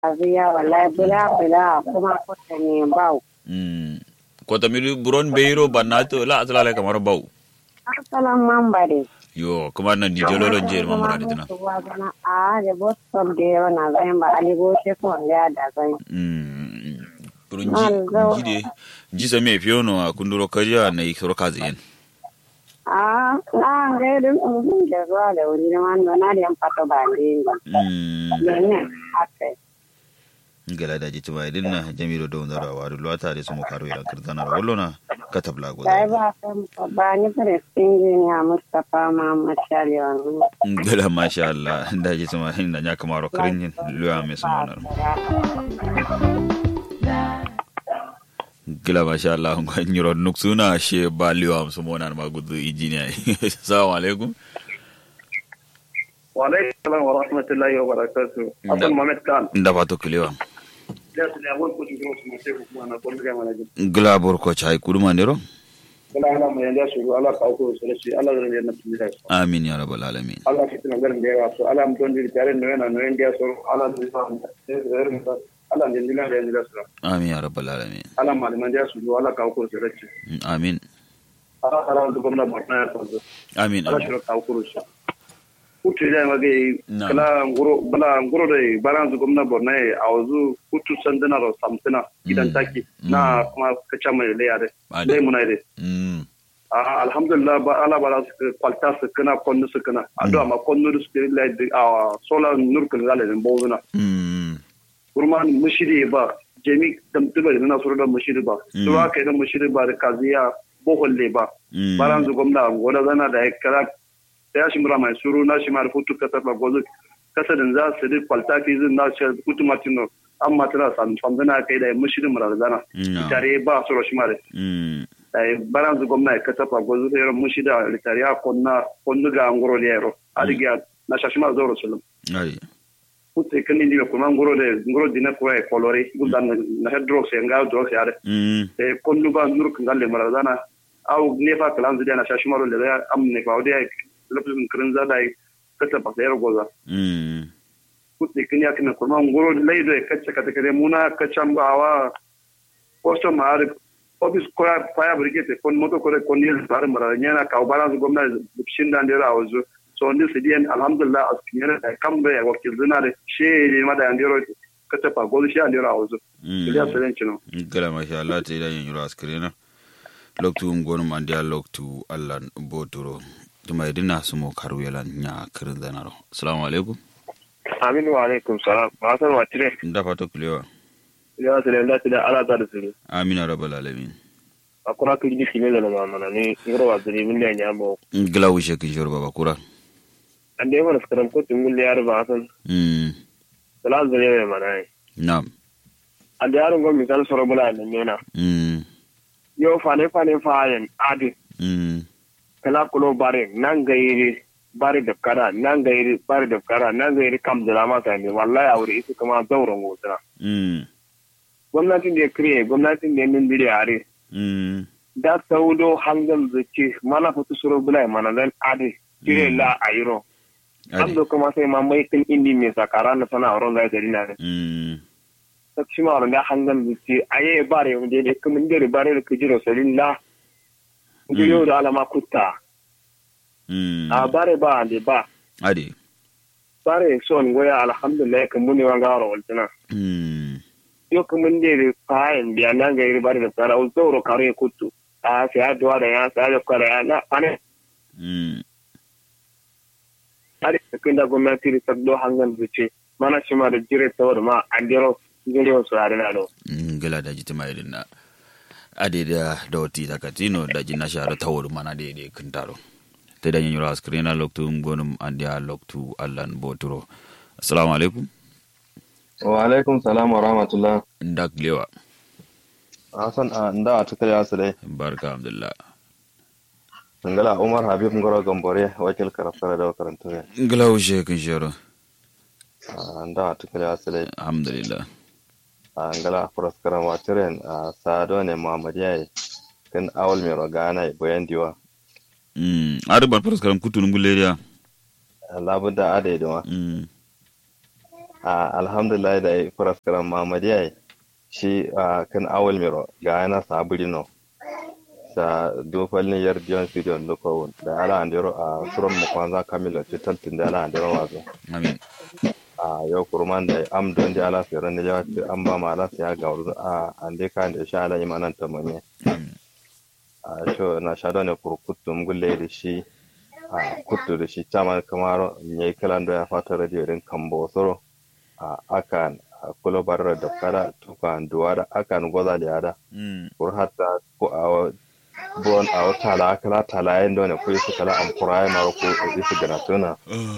aziya wallahi bula bula kuma kota ne bau mm kota mi buron beiro bannato la atala kamar bau asalan man bare yo kuma nan di jolo lon jer mamura de tuna a de bot som de wana zai ba ali go se ko ya da zai mm burun ji ji de ji sa me fiono a kunduro kariya na ikoro kazen a na ga dun mun da zuwa da wuri na man na da yan fato ba ne mm ne ake ngala da jitu ba idin na jamiro do ndara waru lwata de sumo karo ila kirzana ro wollona katabla go sai ba san ba ni fere singin ya mustafa muhammad shaliwan ngala masha Allah da jitu ma hinda nya kamaro kirin luwa me sumo nar gila masha Allah ko nyiro nuksuna she ba liwa sumo nar ma gudu injiniya assalamu alaikum wa alaikum salam wa rahmatullahi wa barakatuh Hassan Mohammed Khan nda ba to kulewa da su da wani kudi su mace kuma na kullu ga mana gila borko chai kuruma nero kala ala mu yanda su Allah ka ko su shi Allah da yana tuni da su amin ya rabbal alamin Allah ki tuna garin da yawa so Allah mu don di tare no yana no yanda so Allah da sa sai da irin ka Allah da dindila da yanda su amin ya rabbal alamin Allah malaman da su Allah ka ko su shi amin Allah Allah da gwamnati ba na ya so amin Allah shi ka ko su kutu da mage Na'am. kala ngoro bala ngoro da baran zu gwamna borno ya a wazu kutu sandana ro samtina gidan Mm. taki na kuma kacha mai leya de Ade. dai muna de mm a alhamdulillah ba ala bala su kwalta su kana konnu su kana ado ma konnu su ke la de a sola nur kan gale den bozuna mm kurman mushiri ba jemi tamtuba na suru da mushiri ba Mm. suwa kai da mushiri ba da kaziya boholle ba mm baran zu gwamna goda zana da kara ya shi mura mai suru na shi ma rufutu ka taba gozo kasa da za su ri kwalta fi zin na shi kutu matino an matana san famdana kai da mushiri mura zana no tare ba su ro shi mare mm dai baran zu gwamna ka taba gozo sai ro mushiri da ritariya konna konnu ga ngoro le ro adiga na shashi ma zo rasulun ai kutte kan ni ko man ngoro de ngoro dina ko e colore gudan na hedro se nga dro se are mm e konnu ba nur kan galle mara zana au ne fa kalan zu na shashi maro le da am ne fa odi lokacin kirin za da kasa ba sai goza mm kutte kan ya kana ko man ngoro le do e kacce kata kare muna kaccan ba wa posto ma are office ko ya fire brigade kon moto ko kon ni bar mara nyana ka balance gwamnati shin dan dera awazu so ndi sidiyan alhamdulillah askiyana da kambe ya wakil zinare she ne ma da andiro kata fa gozu shi andiro awazu ya mm selen chino gala masha Allah ta idan yuro askrena loktu ngonu mandia loktu Allah botoro tuma idina sumo karu yalan nya kirin zanaro assalamu alaikum Aminu wa alaikum salam. Ba san wa tire. nda fato kulewa Ya sele nda tida ala ta da suru. amin ya rabbal alamin Akura ki ji kime da na mana ni ngoro wa zuri min da nya mo. gila wishe kin shoro baba kura Ande mana skaram ko tungul yar ba san. mm Sala zuri me mana ai. nam Ande yar ngo mi kan soro bula ne mena. mm Yo fane fane fayen adi. mm Kala kulo bare nan gairi bare da kara nan gairi bare da kara nan gairi kam da ma ta ne wallahi a wuri isu kuma zauren gotana. mm Gwamnatin da ya kriye gwamnatin da ya nindiri are. mm da saudo hangal zuci mana fito suro bulai mana dan adi tire la ayiro an ade do kuma sai ma mai kin indi me sakara na sana ron ga gari na ne mm ta shi ma ron da hangal zuci aye bare mu de kuma ndere bare da kujiro salilla ngiyo da alama kutta mm a bare ba ande ba ade bare son goya alhamdulillah kan muni wa garo waltana mm yo kuma ndere fayin biya nan ga iri bare da tsara o zoro kare kuttu a sai adwa da ya sai da kare ya na ane mm ari kin da gwamnati da sabdo hangan zuce mana shi ma da jire tawar ma an dero jire wasu yare na do gila da jiti mai dinna ade da da wati takatino da jina shara tawur mana de de kintaro te da nyiro askrina loktu ngonum andia loktu allan boturo assalamu alaikum wa alaikum salam wa rahmatullah ndak lewa hasan a nda a tukar yasu dai barka alhamdulillah ngala umar habib ngoro gambore wakil karafara da karanto ya gila ushe kin shoro a nda a tukar yasu dai alhamdulillah a ngala furas karama tiren a sado ne muhammad yayi kan awal mai rogana bayan diwa mm ari bar paras karam kutu nungul leria labuda ade diwa mm a alhamdulillah da ya fura karan mamadiya shi a kan awal miro ga yana saburi no sa dofal ni yar dion studio no ko da ala andero a suron mu kwanza kamilo tital tin da ala andero wazo amin a yau kurman da am don da ala fere ne ya an ba ma ala ya ga wurin a ande kan da sha ala imanan tamame amin a sho na sha da ne kurkutum gulle da shi a kuttu da shi chama kamar ne kalan da ya fata radio din kambo soro a akan a kulo barra da kala tukan duwada akan goza da yada Mm. kur hatta ko a bon a tala kala tala yin dole ko su kala am kurai maro ko isu gana tuna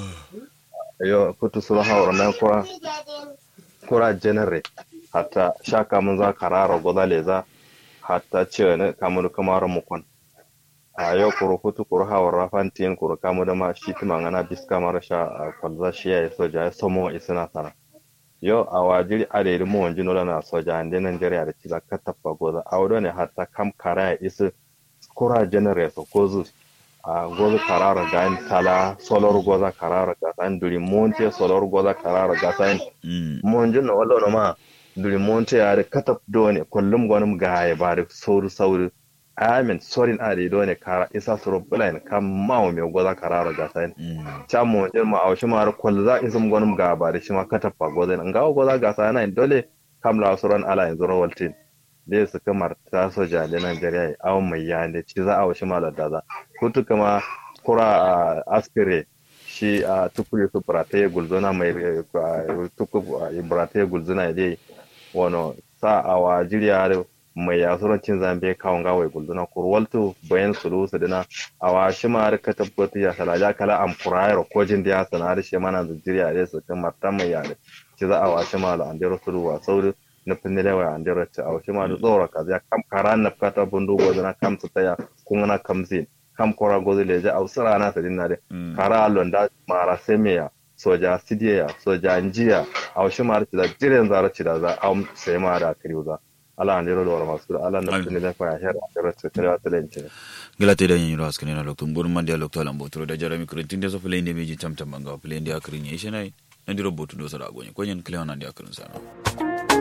yo kutu sura hawar nan kura kura genere hatta shaka mun za karara goza leza hatta ce ne kamar kamar mukon a yau kuro kutu kuro hawar rafantin kuro kamu da ma shi tuma ngana biska mara sha a kwalza shi ya soja ya somo isina sana yo a wajiri adedi mo wanji nola na soja ande Nigeria da ciza katappa goza a wado ne hatta kam kara ya isi kura genere so gozu a gozu karara ga tala solor goza karara ga san duri monte solor goza karara ga san Mm. monji no wala no ma duri monte ya da katap do ne kullum gwanin ga ya ba da sauri sauri amin sorin ade do ne kara isa suro bulain kam mawo me goza karara ga san Mm. chamo ilma a shi mara kwal za isum gonum ga ba da shi ma katapa gozen nga go za ga sa na dole kam la suran ala yanzu rawaltin da su kamar ta soja da Najeriya aw mai ya ne ci za a shi mala da za kutu kama kura a askire shi a tukuri su brate gulzona mai tuku brate gulzona dai wano sa a wa jiriya da mai ya suran cin zambe kawon gawai gulzona kurwaltu bayan sulu su dina a wa shi ma har ka tabbata ya sala ya kala am kurayar ko jin da ya sana da shi mana da jiriya da su kan marta mai ya da ci za a wa shi ma da andero sulu wa sauri na finne da wa andero ci a wa shi ma da tsora ka ya kam karan na fata bundu go na kam su taya kun na kamzin kam kora gozi leje a usara na sadin na de Mm. kara londa mara semeya soja sidiya soja njiya a wa shi ma da ci da jiren zara ci da za a sai ma da kiriuza ala andero da wa masu ala na Amin. finne da fa ya hera andero ci kiriwa talence gilate da yin ras kanina lokto mbur man dia lokto lambo tro da jarami kurentin da so play ne meji tam tam banga play ndia akrin yeshenai ndiro botu do sara gonye konyen kleona ndia akrin sana